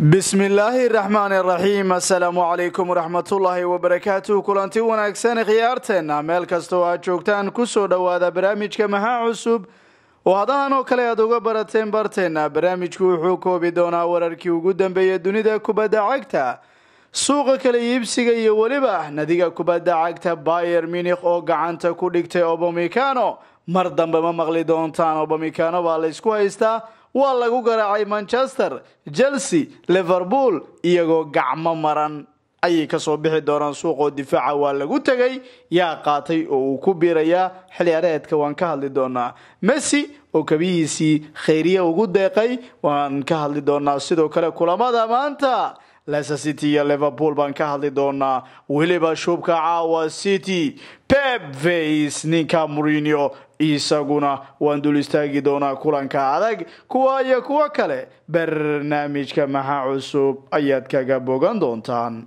bismillaahi raxmaani raxiim assalaamu calaykum waraxmatullaahi wabarakaatuh kulanti wanaagsan khiyaarteenna meel kasta oo aad joogtaan kusoo dhowaada barnaamijka maxaa cusub oo haddaan oo kale aad uga barateen barteenna barnaamijku wuxuu koobi doonaa wararkii ugu dambeeyay dunida kubadda cagta suuqa kala iibsiga iyo weliba nadiga kubadda cagta bayer minikh oo gacanta ku dhigtay obamikano mar dambe ma maqli doontaan obamikano baa laysku haystaa waa lagu garaacay manchester chelsea liverpool iyagoo gacmo maran ayay kasoo bixi doonaan suuqoo difaaca waa lagu tegay yaa qaatay oo uu ku biirayaa xiliyaareedka waan ka hadli doonaa messi oo kabihiisii khayriye ugu deeqay waan ka hadli doonaa sidoo kale kulamada maanta leicester city iyo liverpool baan ka hadli doonaa weliba shubka caawa city pep face ninka mourinho isaguna waan dul istaagi doonaa kulanka adag kuwa iyo kuwo kale barnaamijka maxaa cusub ayaad kaga bogan doontaan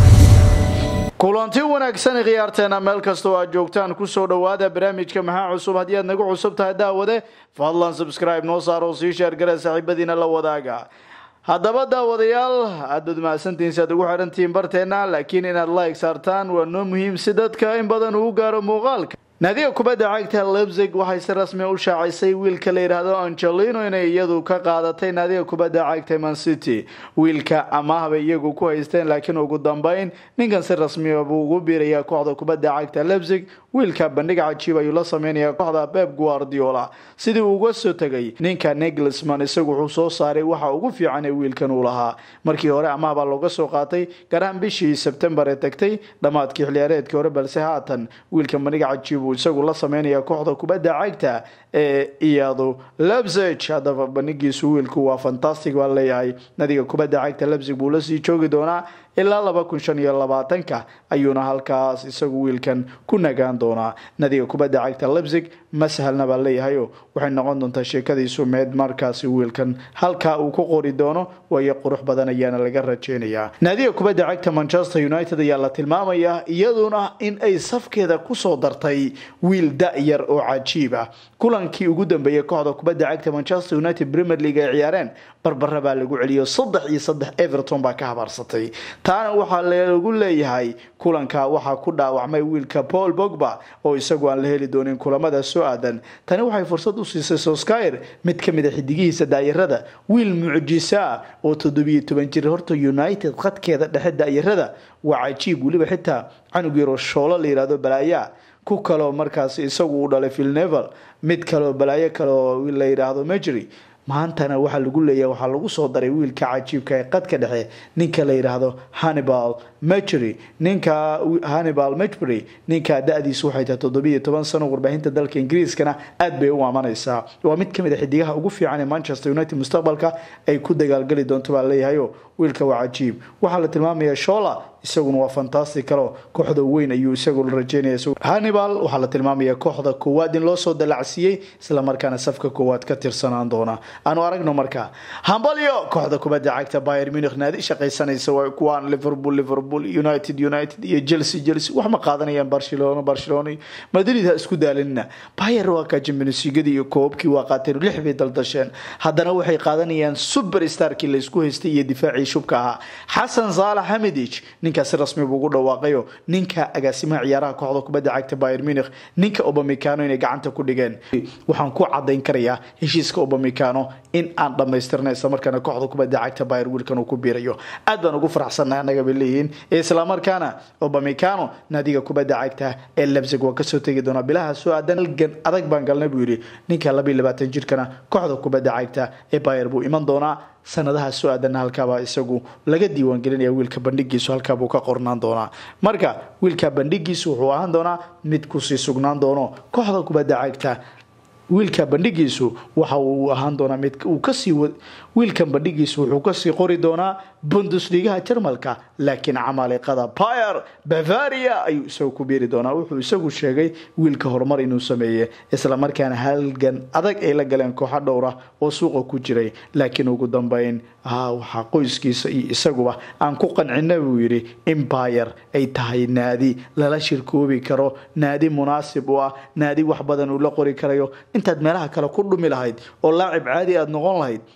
kulanti wanaagsan khiyaarteena meel kastoo aad joogtaan kusoo dhowaada barnaamijka maxaa cusub haddii aad nagu cusub tahay daawade fadlan subscribe noo saar oo sii sheergara saaxiibadiina la wadaaga haddaba daawadayaal aad baad mahadsantihiin si aad ugu xirantihiin barteena laakiin inaad like saartaan waa noo muhiim si dadka in badan uu gaaro muuqaalka naadiga kubadda cagta lebzig waxay si rasmi u shaacisay wiilka la yidhaahdo angelino inay iyadu ka qaadatay naadiga kubadda cagta man city wiilka amaahbay iyagu ku haysteen laakiin ugu dambeyn ninkan si rasmiya buu ugu biirayaa kooxda kubadda cagta lebzig wiilka bandhig cajiib ayuu la sameynayaa kooxda beb guardiola sidii uu uga soo tegay ninka neglisman isagu wuxuu soo saaray waxa ugu fiican ee wiilkan uu lahaa markii hore amaah baa looga soo qaatay garaan bishii sebtembar ee tagtay dhammaadkii xiliyaareedkii hore balse haatan wiilka bandhig cajiib uu isagu la sameynaya kooxda kubadda cagta ee iyadu lebzig haddaba bandhigiisu wiilku waa fantastic baa leeyahay nadiga kubadda cagta lebzig buu lasii joogi doonaa ilaa laba kun shan iyo labaatanka ayuuna halkaas isagu wiilkan ku nagaan doonaa nadiga kubadda cagta lebzig ma sahalna baa leeyahayo waxay noqon doontaa sheekadiisu meed markaasi wiilkan halkaa uu ku qori doono waayo qurux badan ayaana laga rajeynayaa naadiga kubadda cagta manchester united ayaa la tilmaamayaa iyaduna in ay safkeeda kusoo dartay wiil da-yar oo cajiib ah kulankii ugu dambeeyay kooxda kubadda cagta manchester united premier league ay ciyaareen barbara baa lagu celiyo saddex iyo saddex everton baa ka habaarsatay taana waxaa lagu leeyahay kulanka waxaa ku dhaawacmay wiilka paul bogba oo isagu aan la heli doonin kulamada soo aadan tani waxay fursad u siisay soskyer mid ka mid a xidigihiisa daayarada wiil mucjisa oo toddobiyo toban jir horta united khadkeeda dhexe daayarada waa cajiib weliba xitaa canug yaro shoolo la yihahdo balaayaa ku kaloo markaas isagu u dhalay vilnevel mid kaleo balaayo kaleoo la yidhaahdo mejery maantana waxaa lagu leeyahay waxaa lagu soo daray wiilka cajiibka ee qadka dhexe ninka la yidhaahdo hannibal mechery ninka hannibal mechbury ninka da-diisu waxay tahay toddobiiyo toban sano warbaahinta dalka ingiriiskana aad bay u aamanaysaa waa mid kamid a xidigaha ugu fiican ee manchester united mustaqbalka ay ku dagaalgeli doonto baa leeyahayo wiilka waa cajiib waxaa la tilmaamaya shola isaguna waa fantastic kalo kooxda weyn ayuu isagu la rajeynaya hannibal waxaa la tilmaamaya kooxda koowaad in loo soo dalacsiiyey islamarkaana safka koowaad ka tirsanaan doona aanu aragno markaa hambalyo kooxda kubadda cagta bayer munich naadi shaqaysanaysa waa kuwaan liverpool liverpool united united iyo chelsea chelsea wax ma qaadanayaan barcelona barcelona madrid ha isku daalinina bayer waa ka jimbensigadii iyo koobkii waa qaateen lix bay daldasheen haddana waxay qaadanayaan superstarkii laysku haystay iyo difaacii shubka ahaa xasan saalax hamidich ninkaasi rasmi buu ugu dhawaaqayo ninka agaasimaha ciyaaraha kooxda kubadda cagta bayer munich ninka obamicano inay gacanta ku dhigeen waxaan ku cadayn karayaa heshiiska obamicano in aan dhammaystirna islamarkaana kooxda kubadda cagta bayer wiilkan uu ku biirayo aad baan ugu faraxsannahay annaga bay leeyihiin islamarkaana obamicano naadiga kubadda cagta ee lebzig waa kasoo tegi doonaa bilaha soo aadan halgan adag baan galnay buu yidhi ninka labayo labaatan jirkana kooxda kubadda cagta ee bayer buu iman doonaa sanadaha soo aadanna halkaabaa isagu laga diiwaangelinaya wiilka bandhigiisu halkaabuu ka qornaan doonaa marka wiilka bandhigiisu wuxuu ahaan doonaa mid kusii sugnaan doono kooxda kubadda cagta wiilka bandhigiisu waxa uu ahaan doonaa mid uu kasii wiilkan bandhigiisu wuxuu kasii qori doonaa bundusligaha jarmalka laakiin camaliqada bayer bavaria ayuu isagu ku biiri doonaa wuxuu isagu sheegay wiilka horumar inuu sameeye islamarkaana halgan adag ay la galeen kooxo dhowra oo suuqa ku jiray laakiin ugu dambeyn waxaa qoyskiisa iyo isaguba aan ku qancina buu yidhi in bayer ay tahay naadi lala shirkoobi karo naadi munaasib u ah naadi wax badan uu la qori karayo intaad meelaha kale ku dhumi lahayd oo laacib caadi aad noqon lahayd halkan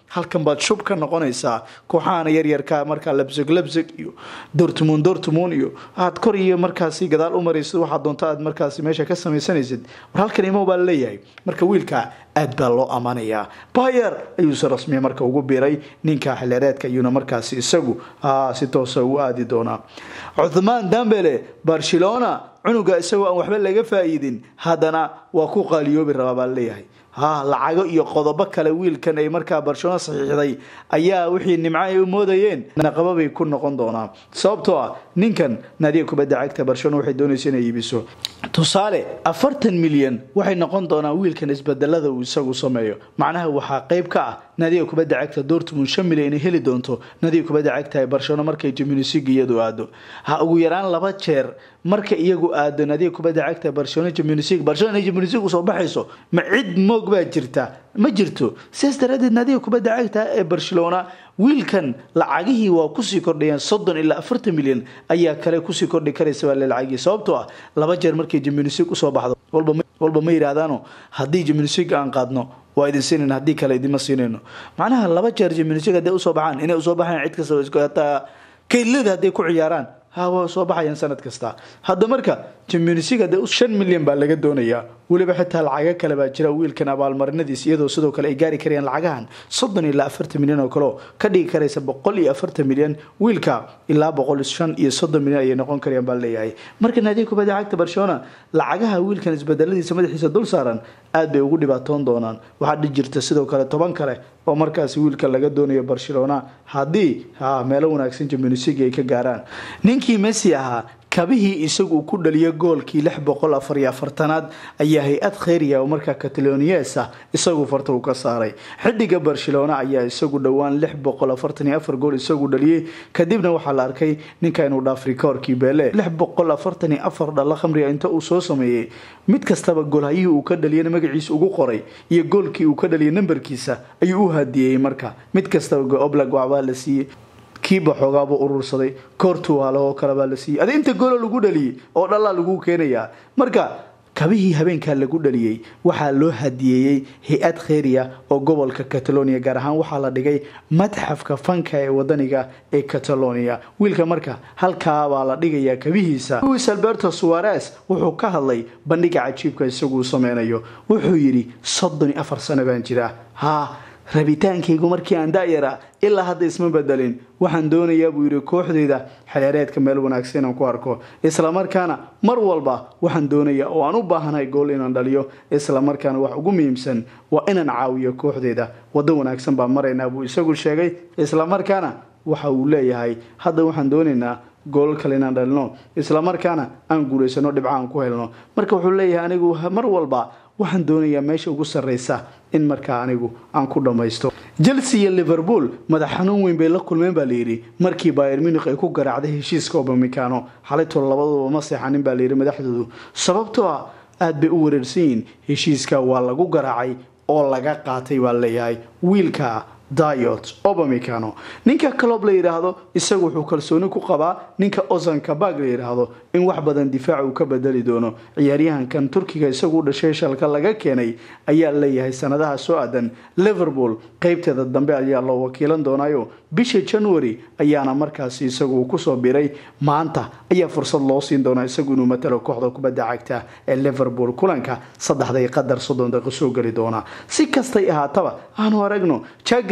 baad shub ka noqonaysaa kooxahana yaryarka markaa labseg labseg iyo dortmund dortmund iyo aad kor iyo markaasi gadaal u maraysid waxaad doonto aad markaasi meesha ka samaysanaysid war halkan imo baa laleeyahay marka wiilka aad baa loo ammaanayaa bayer ayuuse rasmiya marka ugu biiray ninka xilhereedka ayuuna markaasi isagu si toosa u aadi doonaa cuthmaan dambele barcelona cunuga isagoo aan waxba laga faa'iidin haddana waa ku qaaliyoobi rabaa baa laleeyahay ha lacago iyo qodobo kale wiilkan ay markaa barcelona saxiixday ayaa wixii nimco ay u moodayeen naqababay ku noqon doonaa sababtoo ah ninkan naadiga kubadda cagta barcelona waxay doonaysa inay iibiso tusaale afartan milyan waxay noqon doonaa wiilkan isbedelada uu isagu sameeyo macnaha waxaa qayb ka ah naadiga kubadda cagta dortmund shan milyan inay heli doonto naadiga kubadda cagta ee barcelona markay jiminisig iyadu aado ha ugu yaraan laba jeer marka iyagu aado naadiga kubadda cagta barcelona jiminisig barcelona inay jiminisig usoo baxayso ma cid moog baa jirta ma jirto sidaas daraadeed naadiga kubadda cagta ee barcelona wiilkan lacagihii waa kusii kordhayaan soddon ilaa afartan milyan ayaa kale kusii kordhi karaysa baa lacagii sababtoo ah laba jeer markay jiminisig usoo baxdo walba ma yidhaahdaano haddii jiminisig aan qaadno waa idin siinayn haddii kale idinma siinayno macnaha laba jeer jiminisig hadday usoo baxaan inay usoo baxaan cid kasta hataa kaylada hadday ku ciyaaraan hawa soo baxayaan sanad kasta hadda marka jimnisiga de shan milyan baa laga doonayaa weliba xitaa lacago kale baa jira wiilkan abaalmarinadiis iyadoo sidoo kale ay gaari karayaan lacagahan soddon ilaa afartan milyan oo kaleo ka dhigi karaysa boqol iyo afartan milyan wiilka ilaa boqol shan iyo soddon milyan ayay noqon karayaan baa leeyahay marka naadiga kubadda cagta barcelona lacagaha wiilkan isbedeladiisa madaxiisa dul saaran aad bay ugu dhibaatoon doonaan waxaa dhi jirta sidoo kale toban kale oo markaasi wiilka laga doonayo barcelona haddii ha meelo wanaagsan jimnisiga ay ka gaaraan ninkii messi ahaa kabihii isagu ku dhaliya goolkii lix boqol afar iyo afartanaad ayaa hay-ad kheyriya oo markaa kataloniyees ah isagu farta uu ka saaray xidiga barcelona ayaa isagu dhowaan lix boqol afartan iyo afar gool isagu dhaliyey kadibna waxaa la arkay ninka inuu dhaaf rikoorkii beele lix boqol afartan iyo afar dhalla khamriga inta uu soo sameeyey mid kastaba goolhayihii uu ka dhaliyana magaciisa ugu qoray iyo goolkii uu ka dhaliyay nambarkiisa ayuu u hadiyeyey marka mid kastaba oblag waxbaa la siiyey kiiba xoogaabuu urursaday koortuwaale oo kale baa la siiyey adi inta goolo lagu dhaliyey oo dhallaa lagu keenayaa marka kabihii habeenkaa lagu dhaliyey waxaa loo hadiyeeyey hay-ad kheyriya oo gobolka catalonia gaar ahaan waxaa la dhigay madxafka fanka ee wadaniga ee catalonia wiilka marka halkaabaa la dhigayaa kabihiisa luis alberto suares wuxuu ka hadlay bandhiga cajiibka isaguu sameynayo wuxuu yidhi soddon iyo afar sano baan jiraa ha rabitaankaygu markii aan da-yara ilaa hadda isma bedelin waxaan doonayaa buu yidhi kooxdeyda xereereedka meel wanaagsan inaan ku arko islamarkaana mar walba waxaan doonayaa oo aan u baahanahay gool inaan dhaliyo islamarkaana wax ugu muhiimsan waa inaan caawiyo kooxdeyda waddo wanaagsan baan maraynaa buu isagu sheegay islamarkaana waxa uu leeyahay hadda waxaan doonaynaa goolal kale inaan dhalino islamarkaana aan guulaysano dhibca aan ku helno marka wuxuu leeyahay anigu mar walba waxaan doonayaa meesha ugu sarreysa in markaa anigu aan ku dhammaysto chelsea iyo liverpool madax xanuun weyn bay la kulmeen baa layidhi markii bayer munich ay ku garaacday heshiiska obamikano xalaytoo labaduba ma seexanin baa layidhi madaxdoodu sababtoo ah aad bay u wareersan yihiin heshiiska waa lagu garaacay oo laga qaatay baa leeyahay wiilka diot obamicano ninka calob la yidhaahdo isagu wuxuu kalsooni ku qabaa ninka ozanka bag la yidhaahdo in wax badan difaac uu ka bedeli doono ciyaaryahankan turkiga isagu dhashay shalka laga keenay ayaa leeyahay sanadaha soo aadan liverpool qeybteeda dambe ayaa loo wakiilan doonaayo bisha january ayaana markaasi isagu kusoo biray maanta ayaa fursad loo siin doonaa isagu inuu matalo kooxda kubadda cagta ee liverpool kulanka saddexday qadar soddon daqiiqo soo geli doona si kastay ahaataba aanu aragno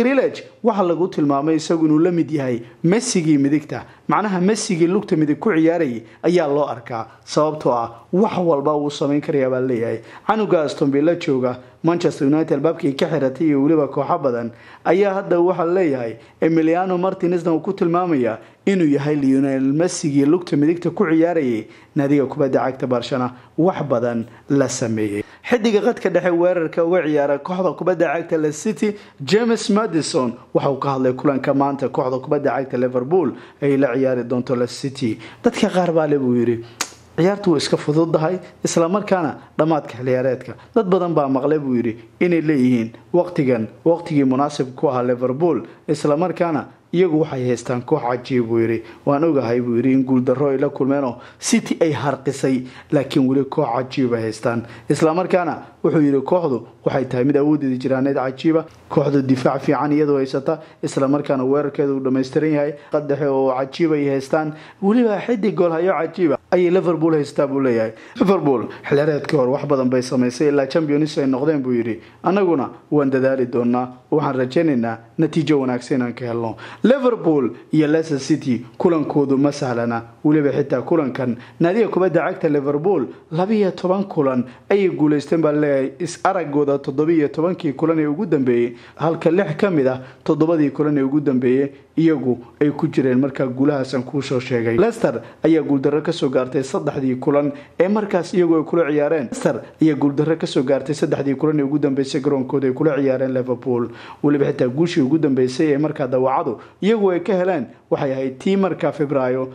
waxaa lagu tilmaamay isagu inuu la mid yahay messigii midigta macnaha messigii lugta midig ku ciyaarayay ayaa loo arkaa sababtoo ah wax walba wuu samayn karayaa baa leeyahay canuga astonvilla jooga manchester united baabkii ka xiratay iyo weliba kooxo badan ayaa hadda waxaa leeyahay emiliano martinesna uu ku tilmaamaya inuu yahay lionel messigii lugta midigta ku ciyaarayay naadiga kubadda cagta barshana wax badan la sameeyey xidiga qadka dhexe weerarka uga ciyaara kooxda kubadda cagta le city james madison waxa uu ka hadlay kulanka maanta kooxda kubadda cagta liverpool ay la ciyaari doonto le city dadka qaar baale buu yidhi ciyaartu way iska fududdahay islamarkaana dhammaadka xilciyaareedka dad badan baa maqlay buu yidhi inay leeyihiin waqtigan waqtigii munaasib ku ahaa liverpool islamarkaana iyagu waxay haystaan koox cajiib buu yidhi waan ogahay buu yidhi in guuldarro ay la kulmeenoo city ay harqisay laakiin weli koox cajiib ay haystaan islamarkaana wuxuu yidhi kooxdu waxay tahay mid awoodeeda jiraaneed cajiiba kooxdu difaac fiican iyadoo haysata islamarkaana weerarkeeda uu dhammaystiran yahay qadaxe oo cajiib ay haystaan weliba xidig goolhayo cajiiba ayay liverpool haystaa buu leeyahay liverpool xilyareedkii hore wax badan bay samaysay ilaa champions ay noqdeen buu yidhi annaguna waan dadaali doonaa waxaan rajaynaynaa natiijo wanaagsan inaan ka helno liverpool iyo leicester city kulankoodu ma sahlana weliba xitaa kulankan naadiga kubadda cagta liverpool labiiyo toban kulan ayay guulaysteen baa leeyahay is aragooda toddobiiyo tobankii kulan ee ugu dambeeyey halka lix ka mid ah toddobadii kulan ee ugu dambeeyey iyagu ay ku jireen markaa guulahaasan kuusoo sheegay lester ayaa guuldarro kasoo gaartay saddexdii kulan ee markaas iyagu ay kula ciyaareen lester ayaa guuldarro kasoo gaartay saddexdii kulan ee ugu dambeysay garoonkooda ay kula ciyaareen liverpool weliba xitaa guushii ugu dambeysay ee markaa dawacadu iyagu ay ka heleen waxay ahayd tii markaa februaayo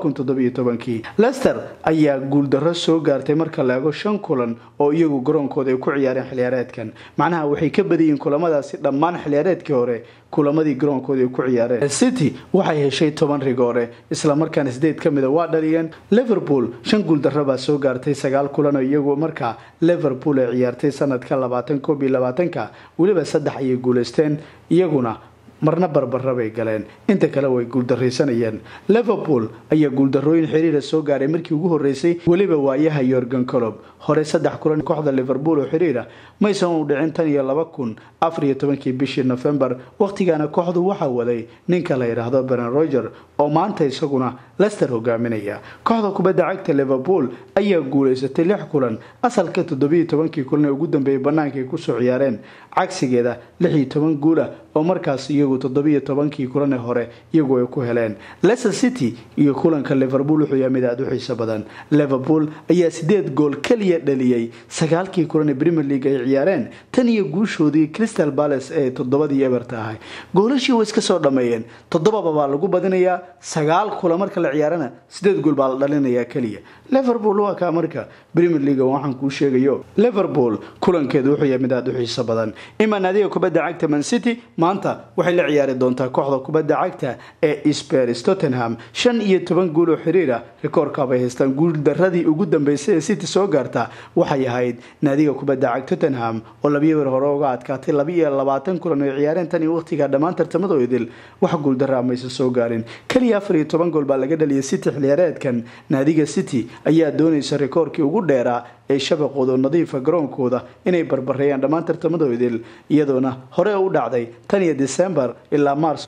lester ayaa guuldarro soo gaartay marka la ego shan kulan oo iyagu garoonkooda ay ku ciyaareen xiliyaareedkan macnaha waxay ka badayiin kulamadaasi dhammaan xiliyaareedkii hore kulamadii garoonkooda ay ku ciyaareen city waxay heshay toban rigoore islamarkaana sideed ka mida waa dhaliyeen liverpool shan guuldarro baa soo gaartay sagaal kulan oo iyagu markaa liverpool ay ciyaartay sanadka labaatan koob iyo labaatanka weliba saddex ayay guulaysteen iyaguna marna barbara bay galeen inta kale way guuldaraysanayeen liverpool ayaa guuldarooyin xiriira soo gaaray markii ugu horeysay weliba waayaha yorgan colob hore saddex kulan kooxda liverpool oo xiriira maysan u dhicin tan iyo laba kun afar iyo tobankii bishii nofembar wakhtigaana kooxdu waxaa waday ninka la yidhaahdo beren roger oo maanta isaguna lester hogaaminaya kooxda kubadda cagta liverpool ayaa guulaysatay lix kulan asalka toddobiiyo tobankii kulan ee ugu dambeeyay bannaanka ay kusoo ciyaareen cagsigeeda lix iyo toban guula oo markaas iyagu toddobiiyo tobankii kulan ee hore iyagu ay ku heleen leicester city iyo kulanka liverpool wuxuu yahay mid aada u xiiso badan liverpool ayaa sideed gool keliya dhaliyey sagaalkii kulan ee premier league ay ciyaareen tan iyo guushoodii crystal palace ee toddobadii eberta ahay goolashii way iska soo dhammeeyeen toddobaba baa lagu badinayaa sagaal kulan marka la ciyaarana sideed gool baa la dhalinayaa keliya liverpool waa kaa marka premier league waxaan kuu sheegayo liverpool kulankeedu wuxuu yahay mid aada u xiiso badan ima naadiga kubadda cagta man city maanta waxay la ciyaari doontaa kooxda kubadda cagta ee spers tottenham shan iyo toban guul oo xiriira rikoorkaabay haystaan guuldaradii ugu dambeysay ee city soo gaarta waxay ahayd naadiga kubadda cagta tottenham oo labiyo wer hore uga adkaatay labiiyo labaatan kulan oo ciyaareen tan iyo waqtiga dhammaan tartamada idil wax guuldaraa maysa soo gaarin keliya afar iyo toban gool baa laga dhaliyay city xiliyaareedkan naadiga city ayaa doonaysa rikoorkii ugu dheeraa ee shabaqooda oo nadiifa garoonkooda inay barbareeyaan dhammaan tartamadoodil iyadoona hore u dhacday tan iyo desembar ilaa mars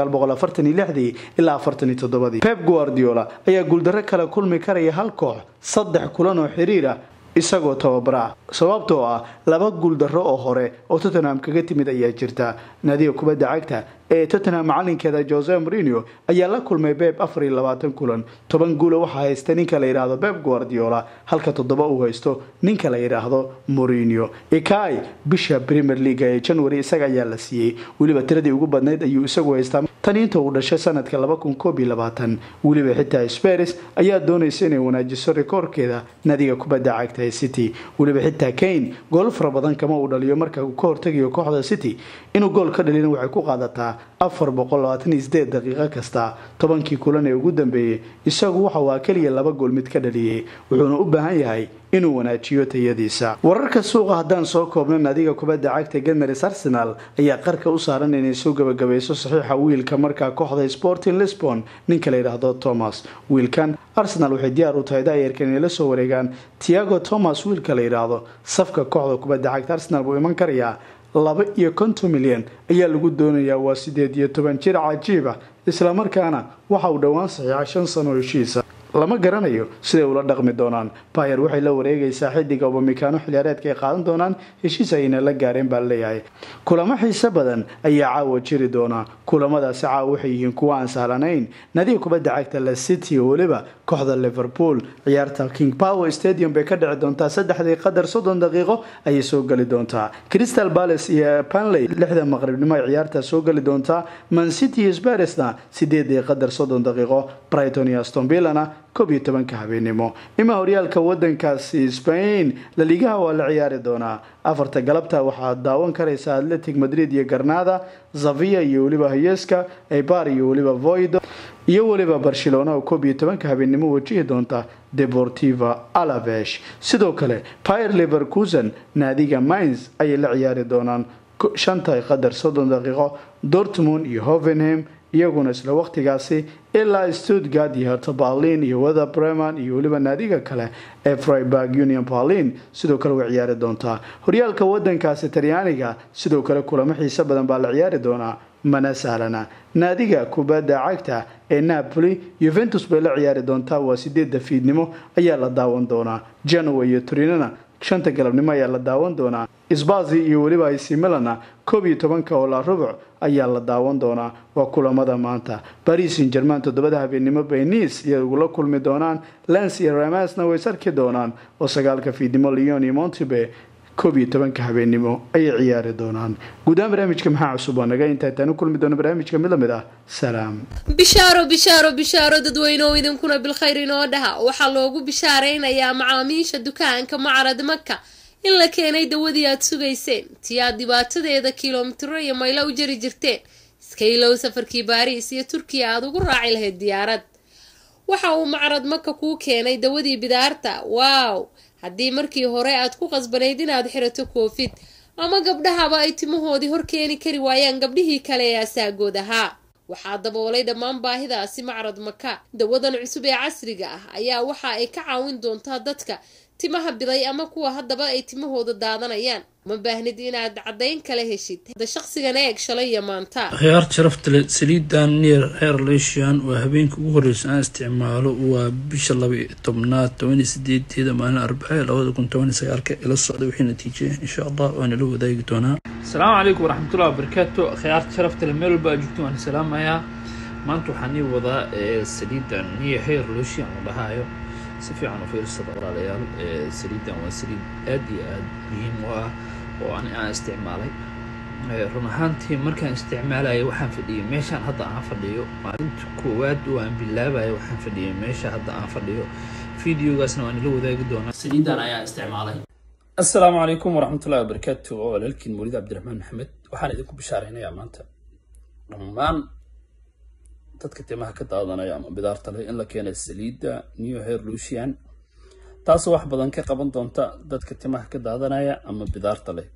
ilaa pep guardiola ayaa guuldarro kale kulmi karaya hal koox saddex kulan oo xiriira isagoo tababara sababtoo ah laba guuldarro oo hore oo tottenham kaga timid ayaa jirta naadiga kubadda cagta ee tottenham macalinkeeda jose marino ayaa la kulmay beb afar iyo labaatan kulan toban guula waxaa haysta ninka la yidhaahdo beb guardiola halka toddoba uu haysto ninka la yidhaahdo morino ikai bisha premier league ee january isaga ayaa la siiyey weliba tiradii ugu badnayd ayuu isagu haystaa tan inta uu dhashay sanadka weliba xitaa spers ayaa doonaysa inay wanaajiso rikoorkeeda naadiga kubadda cagta ee city weliba xitaa kane gool fara badan kama uu dhaliyo marka uu ka hortegayo kooxda city inuu gool ka dhalina waxay ku qaadataa afar daqiiqo kasta tobankii kulan ee ugu dambeeyey isagu waxa waa keliya laba gool mid ka dhaliyey wuxuuna u baahan yahay inuu wanaajiyo tayadiisa wararka suuqa haddaan soo koobno naadiga kubadda cagta geners arsenal ayaa qarka u saaran inay soo gabagabayso saxiixa wiilka markaa kooxda sporting lisbon ninka la yidhaahdo thomas wiilkan arsenal waxay diyaar u tahay daayarkan inay la soo wareegaan tiago thomas wiilka la yidhaahdo safka kooxda kubadda cagta arsenal buu iman karayaa laba iyo konton milyan ayaa lagu doonayaa waa sideed iyo toban jir cajiiba islamarkaana waxa uu dhowaan saxiixa shan sano heshiisa lama garanayo siday ula dhaqmi doonaan bayer waxay la wareegaysaa xidiga obamikaano xiliyaareedka ay qaadan doonaan heshiis ayna la gaareen baa leeyahay kulamo xiise badan ayaa caawa jiri doona kulamadaasi caawa waxay yihiin kuwa aan sahlanayn nadiga kubadda cagta la city oo weliba kooxda liverpool ciyaarta king power stadium bay ka dhici doontaa saddexdii qadar soddon daqiiqo ayay soo geli doontaa crystal palace iyo panley lixda maqribnimo ay ciyaarta soo geli doontaa man city iyo sparesna sideedii qadar soddon daqiiqo brighton iyo aston villana koob iyo tobanka habeenimo ima horyaalka wadankaasi spain laligaha waa la ciyaari doonaa afarta galabta waxaad daawan karaysa atletic madrid iyo garnada zavia iyo weliba hayeska ebar iyo weliba voido iyo weliba barcelona oo koob iyo tobanka habeenimo wajihi doonta deportiva alavesh sidoo kale pier leverkusen naadiga mines ayay la ciyaari doonaan shanta qadar soddon daqiiqo dortmund iyo hovenham iyaguna isla waqtigaasi ilaa stuttgart iyo herto berlin iyo wether breman iyo weliba naadiga kale ee freiburg union berlin sidoo kale way ciyaari doontaa horyaalka wadankaasi talyaaniga sidoo kale kulamo xiise badan baa la ciyaari doonaa mana sahlana naadiga kubadda cagta ee napoli yuventus bay la ciyaari doontaa waa sideedda fiidnimo ayaa la daawan doonaa genoa iyo turinana shanta galabnimo ayaa la daawan doonaa sbazi iyo weliba ac milana koob iyo tobanka oo la rubuc ayaa la daawan doonaa waa kulamada maanta baris in german toddobada habeenimo bay nice iyo ugula kulmi doonaan lens iyo ramasna way sarki doonaan oo sagaalka fiidnimo leon iyo montebe koob iyo tobanka habeenimo ayay ciyaari doonaan guudahaan barnaamijka maxaa cusub waa naga intaa intaan u kulmi doono barnaamijka mid lamid ah salaam bishaaro bishaaro bishaaro dadweyneoo idinkuna bilkhayr inoo dhaha waxaa loogu bishaaraynayaa macaamiisha dukaanka macarad maka in la keenay dawadii aad sugayseen tii aad dhibaatadeeda kilomitiro iyo maylo u jari jirteen iska ilow safarkii baariis iyo turkiya aada ugu raaci lahayd diyaarad waxa uu macrad maka kuu keenay dawadii bidaarta waaw haddii markii hore aad ku qasbanayd inaad xirato koofid ama gabdhahaba ay timahoodii hor keeni kari waayaan gabdhihii kale ee asaagood ahaa waxaa daboolay dhammaan baahidaasi macrad maka dawadan cusub ee casriga ah ayaa waxa ay ka caawin doontaa dadka timaha biday ama kuwa haddaba ay timahooda daadanayaan ma baahnid inaad caddayn kala heshid da shaqsigan eeg shalay iyo maanta khiyaar sharafta le saliidan neer heer leeshian waa habeenka ugu horreysa aan isticmaalo waa bisha laba iyo tobnaad tobaniyo sideedeeda maalin arbace labada kun tobaniyo sagaalka ila socda wixii natiijaya insha allah waana la wadaagi doonaa asalaamu calaykum waraxmatullahi wabarakaatu khiyaarta sharafta le meel walba aa joogto waan salaamayaa maanta waxaan ii wadaa saliidan neer heer leeshian la dhahaayo si fiican u fiirsada walaalayaal saliidan waa saliid aad iyo aada muhiim u ah oo ani aan isticmaalay run ahaantii markaan isticmaalaya waxaan fadhiyay meeshaan hadda aan fadhiyo maalinta koowaad oo aan bilaabaya waxaan fadhiyay meesha hadda aan fadhiyo videogaasna waan ila wadaagi doonaa saliidan ayaa isticmaalay assalaamu calaykum waraxmatullahi wabarakaatu oo walaalkiin mawlid cabdiraxmaan maxamed waxaan idinku bishaaraynayaa maanta dhammaan dadka timaha ka daadanaya ama bidaarta leh in la keenay saliidda new hair lucian taasoo wax badan ka qaban doonta dadka timaha ka daadanaya ama bidaarta leh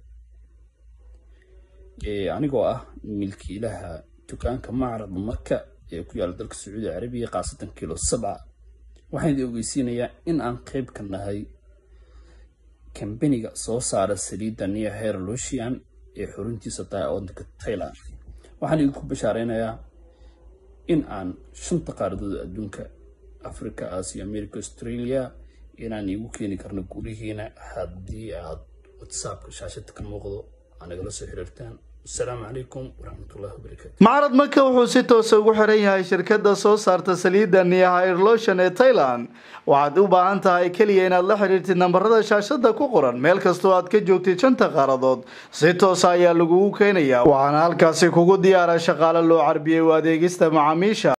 anigoo ah milkiilaha dukaanka macrad maka ee ku yaala dalka sacuudi carabiya khaasatan kilo sabca waxaan idin ogeysiinayaa in aan qeyb ka nahay kambaniga soo saara saliidda new hair lucian ee xuruntiisa tahay wadanka thailand waxaan idinku bashaareynayaa in aan shanta qaaradood adduunka africa asia america australia inaan iigu keeni karno gulihiina haddii aad whatsappka shaashada ka muuqdo aa nagala soo xiriirtaan asalaamu calaykum waraxmatullahi wabarakaatu macrad maka wuxuu si toosa ugu xiran yahay shirkadda soo saarta saliidda niyahairlotion ee thailand waxaad u baahan tahay keliya inaad la xidhiirtid nambarada shaashada ku qoran meel kastoo aad ka joogtid shanta qaaradood si toosa ayaa lagugu keenayaa waxaana halkaasi kugu diyaara shaqaale loo carbiyey u adeegista macaamiisha